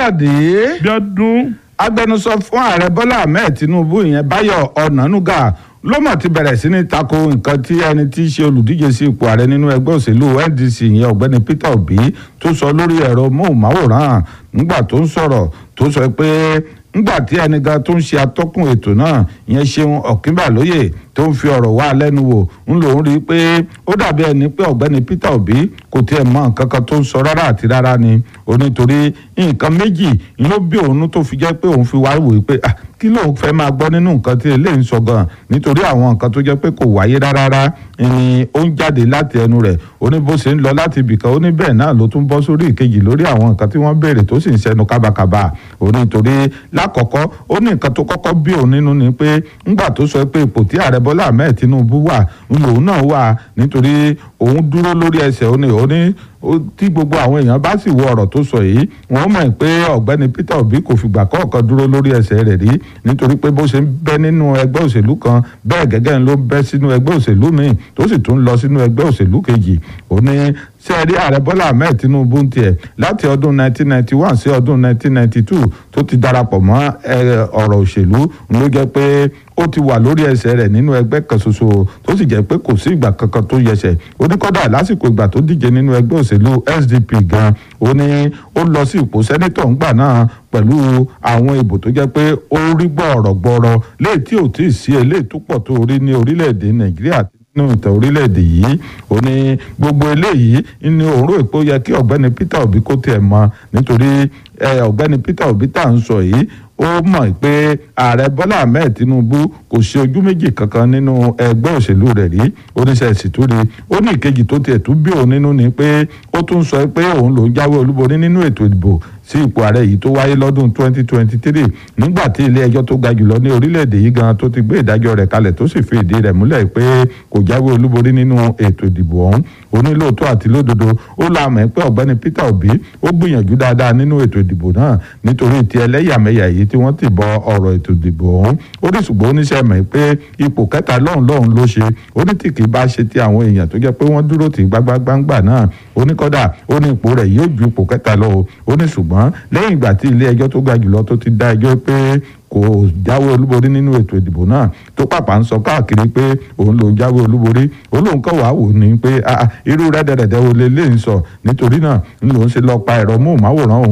káyọ̀dé bíọ́dún agbẹnusọ fún ààrẹ bọ́lá ahmed tinubu ìyẹn báyọ̀ ọ̀nànúgà ló mọ̀ ti bẹ̀rẹ̀ sí ní tako nǹkan tí ẹni tí í ṣe olùdíje sí ipò ààrẹ nínú ẹgbẹ́ òṣèlú ndc ìyẹn ọ̀gbẹ́ni peter obi tó sọ lórí ẹ̀rọ móhùnmáwòrán nígbà tó ń sọ̀rọ̀ tó sọ pé nígbà tí ẹni gan tó ń ṣe atọ́kùn ètò náà ìyẹn ṣeun ọ̀kínbàlóyè tó ń fi ọ̀rọ̀ wá lẹ́nu wò ń lòún rí i pé ó dàbí ẹni pé ọ̀gbẹ́ni peter obi kò tiẹ̀ mọ nǹkan kan tó ń sọ rárá àti rárá ni onítorí nǹkan méjì ló bí òun tó fi jẹ́ pé òun fi wá wò ó pé ah kí lóun fẹ́ máa gbọ́ nínú nǹkan tí eléyìí ń sọ gan nítorí àwọn nǹkan tó jẹ́ pé kò wáyé rárá ni ó ń jáde láti ẹnu rẹ̀ ó ní bó ṣe ń lọ láti ibìkan ó ní bẹ́ẹ̀ náà ló tún bọ́ sórí ìkejì lórí àwọn nǹkan tí wọ́n béèrè tó sì ń ṣẹnu kábàkàbà ó ní torí lákọ̀ọ́kọ́ ó ní nǹkan tó kọ́kọ́ bí òun nínú ni pé ńgbà tó sọ pé ipò tí ààrẹ bọ́lá ahmed tinubu wà ń lòun náà wà nítorí òun dúró lórí ẹsẹ̀ ó ní ó ní tí gbogbo àwọn èèyàn bá sì wo ọ̀rọ̀ tó sọ yìí wọ́n mọ̀ pé ọ̀gbẹ́ni peter obi kò fìgbà kọ̀ọ̀kan dúró lórí ẹsẹ̀ rẹ̀ rí nítorí pé bó ṣe ń bẹ́ nínú ẹgbẹ́ òṣèlú kan bẹ́ẹ̀ gẹ́gẹ́ ló ń bẹ́ sínú ẹgbẹ́ òṣèlú míì tó sì tún lọ sínú ẹgbẹ́ òṣèlú kejì ó ní sẹ́ẹ̀rí ààrẹ bọ́lá ahmed tinubu ń tiẹ̀ láti ọdún 1991 sí ọdún 1992 tó ti darapọ̀ mọ́ ọ̀rọ̀ òṣèlú ló jẹ́ pé ó ti wà lórí ẹsẹ̀ rẹ̀ nínú ẹgbẹ́ kan ṣoṣo tó sì jẹ́ pé kò sí ìgbà kankan tó yẹsẹ̀ ó ní kọ́dà lásìkò ìgbà tó díje nínú ẹgbẹ́ òṣèlú sdp gan ó ní ó lọ sí ipò sẹ́nítọ̀ ńgbà náà pẹ̀lú àwọn ìbò tó jẹ́ pé ó rí gbọ̀rọ̀gbọ̀rọ̀ léè tí ò tí ì sí eléyìí tó pọ̀ tó rí ní orílẹ̀-èdè nàìjíríà nínú ìtàn orílẹ̀-èdè yìí ó ní gbogbo eléyìí ní òun rò pé ó yẹ kí ọ̀gbẹ́ni peter obi kó tiẹ̀ mọ̀ nítorí ọ̀gbẹ́ni peter obi tá à ń sọ yìí ó mọ̀ pé ààrẹ bọ́lá ahmed tinubu kò ṣe ojú méjì kankan nínú ẹgbẹ́ òṣèlú rẹ̀ rí oníṣẹ́ ìsìtúri ó ní ìkejì tó tiẹ̀ tún bí òun nínú ni pé ó tún sọ pé òun lòún jáwé olúborí nínú ètò ìdìbò sí ipò ààrẹ yìí tó wáyé lọ́dún 2023 nígbà tí ilé ẹjọ́ tó ga jùlọ ní orílẹ̀-èdè yìí gan tó ti gbé ìdájọ́ rẹ̀ kalẹ̀ tó sì fi ìdí rẹ̀ múlẹ̀ pé kò jáwé olúborí nínú ètò ìdìbò ọ̀hún onílòótọ́ àti lódodo ó la mọ̀ pé ọ̀gbẹ́ni peter obi ó gbìyànjú dáadáa nínú ètò ìdìbò náà nítorí ti ẹlẹ́yàmẹ̀yà yìí tí wọ́n ti bọ ọ̀rọ̀ ètò ìdìbò ọ̀hún ó ní ṣùgbọ́n oníṣẹ́ mọ̀ pé ipò kẹta lọ́hùn lọ́hùn ló ṣe ó ní tí kì í bá ṣe ti àwọn èèyàn tó jẹ́ pé wọ́n dúró tì gbágbágbáǹgbà náà ó ní kọ́dà ó ní ipò rẹ̀ yóò ju ipò kẹta lọ ó ní ṣùgbọ́n lẹ́yìn ìgbà tí ilé ẹjọ́ tó ga jùlọ tó ti dá ẹjọ́ pé kò jáwé olúborí nínú ètò ìdìbò náà tó pàpà ń sọ káàkiri pé òun ló jáwé olúborí òun lòun kọ́ wàá wò ní pé irú rẹ́dẹ̀rẹ̀dẹ̀ wo lè léyìn sọ nítorí náà ń lòun ṣe lọ́ọ́ pa ẹ̀rọ móhùnmáwòrán òun